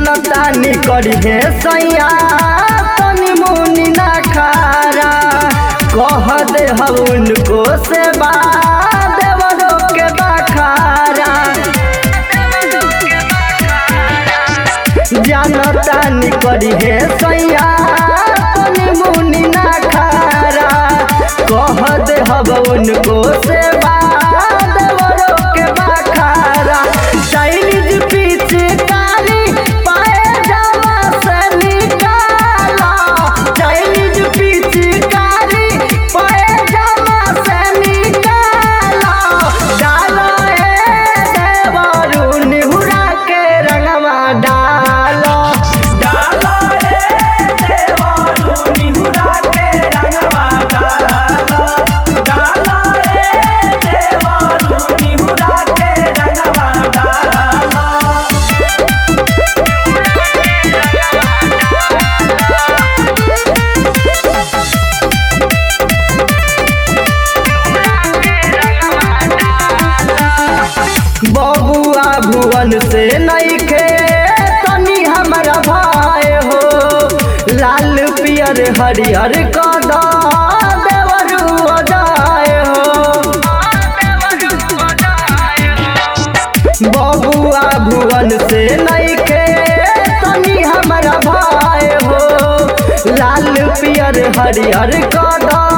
जनता निकरी हे सैया तनी मुनि ना खारा कह दे हम उनको सेवा देवरो के बखारा जनता निकरी हे सैया तनी मुनि ना खारा कह दे हम उनको सेवा देवरो के बखारा चाइनीज पिचकारी पाए जावा से निकाला चाइनीज पिचकारी पाए जावा से निकाला डालो ए देवरू निहुरा के रंगवा डालो डालो रे देवरू निहुरा के रंगवा डालो डालो रे देवरू निहुरा के रंगवा डालो बबुआ भुवन से नइखे तनी हमरा भाई हो लाल पियर हरिहर कदा देवरू अजाए हो बबुआ भुवन से नइखे तनी हमरा भाई हो लाल पियर हरिहर कदा